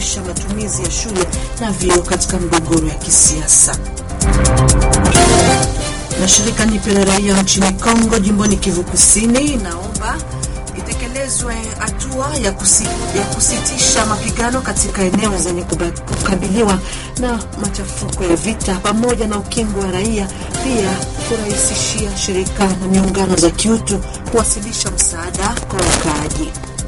kusimamisha matumizi ya shule na vyuo katika mgogoro ya kisiasa. Na shirika Nipe la raia nchini Kongo jimboni Kivu Kusini inaomba itekelezwe hatua ya, kusi, ya kusitisha mapigano katika eneo zenye kukabiliwa na machafuko ya vita pamoja na ukingo wa raia, pia kurahisishia shirika na miungano za kiutu kuwasilisha msaada kwa wakaaji.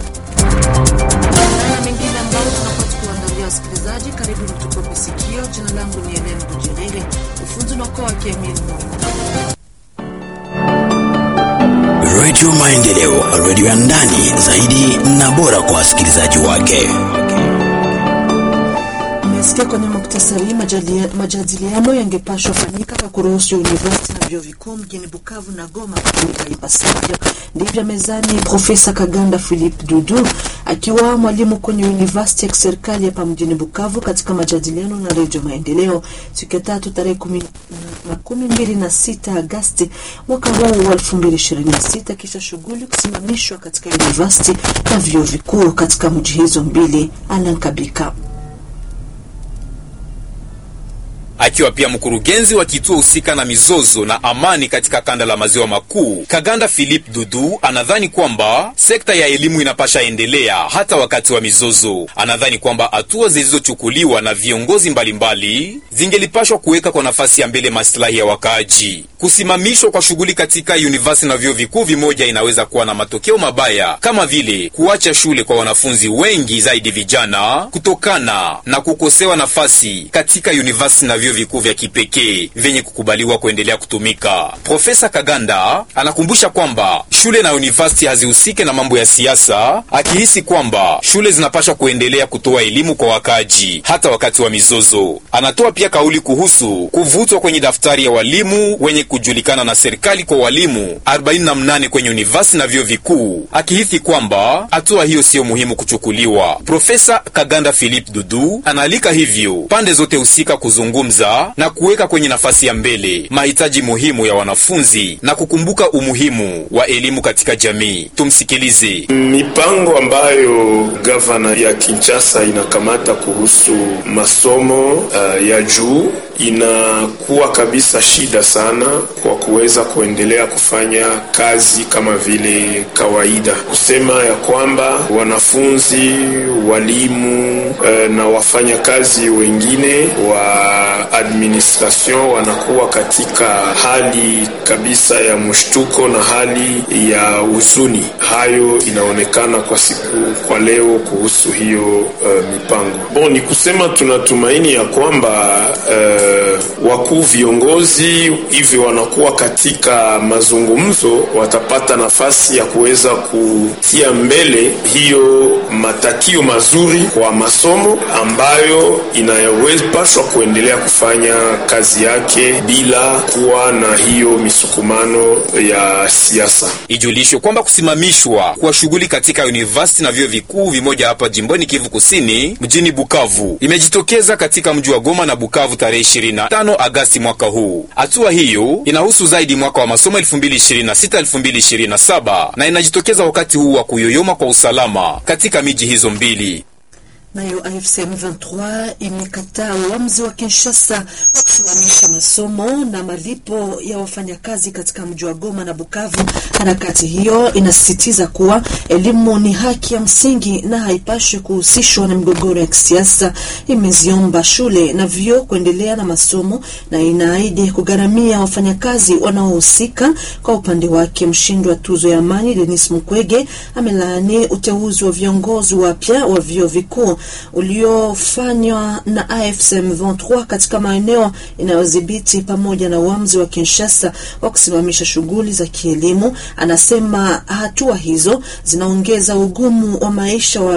Na mengine ambayo tunakuwa tukiwaandalia wasikilizaji, karibu mtukope sikio. Jina langu ni Helen Bujerere, ufunzi unaokoa Kemil Redio Maendeleo, redio ya ndani zaidi na bora kwa wasikilizaji wake. Umesikia kwenye muktasari, majadiliano yangepashwa fanyika kwa kuruhusu universiti na vyuo vikuu mjini Bukavu na Goma kutumika ipasavyo. Ndivyo mezani Profesa Kaganda Philip Dudu akiwa mwalimu kwenye universiti ya kiserikali hapa mjini Bukavu katika majadiliano na redio Maendeleo siku ya tatu tarehe kumi na kumi mbili na sita Agasti mwaka huu wa elfu mbili ishirini na sita kisha shughuli kusimamishwa katika universiti na vyuo vikuu katika mji hizo mbili. Alankabika akiwa pia mkurugenzi wa kituo husika na mizozo na amani katika kanda la maziwa makuu, Kaganda Philip Dudu anadhani kwamba sekta ya elimu inapasha endelea hata wakati wa mizozo. Anadhani kwamba hatua zilizochukuliwa na viongozi mbalimbali zingelipashwa kuweka kwa nafasi ya mbele maslahi ya wakaaji. Kusimamishwa kwa shughuli katika university na vyuo vikuu vimoja inaweza kuwa na matokeo mabaya kama vile kuacha shule kwa wanafunzi wengi zaidi vijana, kutokana na kukosewa nafasi katika university na vyuo vikuu vya kipekee vyenye kukubaliwa kuendelea kutumika. Profesa Kaganda anakumbusha kwamba shule na university hazihusike na mambo ya siasa, akihisi kwamba shule zinapaswa kuendelea kutoa elimu kwa wakaji hata wakati wa mizozo. Anatoa pia kauli kuhusu kuvutwa kwenye daftari ya walimu wenye kujulikana na serikali kwa walimu 48 kwenye university na vyuo vikuu, akihisi kwamba hatua hiyo siyo muhimu kuchukuliwa. Profesa Kaganda Philip Dudu anaalika hivyo pande zote husika kuzungumza na kuweka kwenye nafasi ya mbele mahitaji muhimu ya wanafunzi na kukumbuka umuhimu wa elimu katika jamii. Tumsikilize. Mipango ambayo gavana ya Kinshasa inakamata kuhusu masomo uh, ya juu inakuwa kabisa shida sana kwa kuweza kuendelea kufanya kazi kama vile kawaida, kusema ya kwamba wanafunzi, walimu uh, na wafanyakazi wengine wa administration wanakuwa katika hali kabisa ya mshtuko na hali ya huzuni. Hayo inaonekana kwa siku kwa leo kuhusu hiyo uh, mipango. Bon, ni kusema tunatumaini ya kwamba uh, wakuu viongozi hivi wanakuwa katika mazungumzo, watapata nafasi ya kuweza kutia mbele hiyo matakio mazuri kwa masomo ambayo inayopashwa kuendelea kufanya kazi yake bila kuwa na hiyo misukumano ya siasa. Ijulishwe kwamba kusimamishwa kwa shughuli katika university na vyuo vikuu vimoja hapa jimboni Kivu Kusini mjini Bukavu imejitokeza katika mji wa Goma na Bukavu tarehe 25 Agasti mwaka huu. Hatua hiyo inahusu zaidi mwaka wa masomo 2026 2027 na inajitokeza wakati huu wa kuyoyoma kwa usalama katika miji hizo mbili. Nayo AFC M23 imekataa uamuzi wa Kinshasa wa kusimamisha masomo na malipo ya wafanyakazi katika mji wa Goma na Bukavu. Harakati hiyo inasisitiza kuwa elimu ni haki ya msingi na haipashwi kuhusishwa na migogoro ya kisiasa. Imeziomba shule na vyuo kuendelea na masomo na inaahidi kugharamia wafanyakazi wanaohusika. Kwa upande wake, mshindi wa tuzo ya amani Denis Mukwege amelaani uteuzi wa viongozi wapya wa vyuo vikuu uliofanywa na AFC M23 katika maeneo inayodhibiti pamoja na uamuzi wa Kinshasa wa kusimamisha shughuli za kielimu. Anasema hatua hizo zinaongeza ugumu wa maisha wa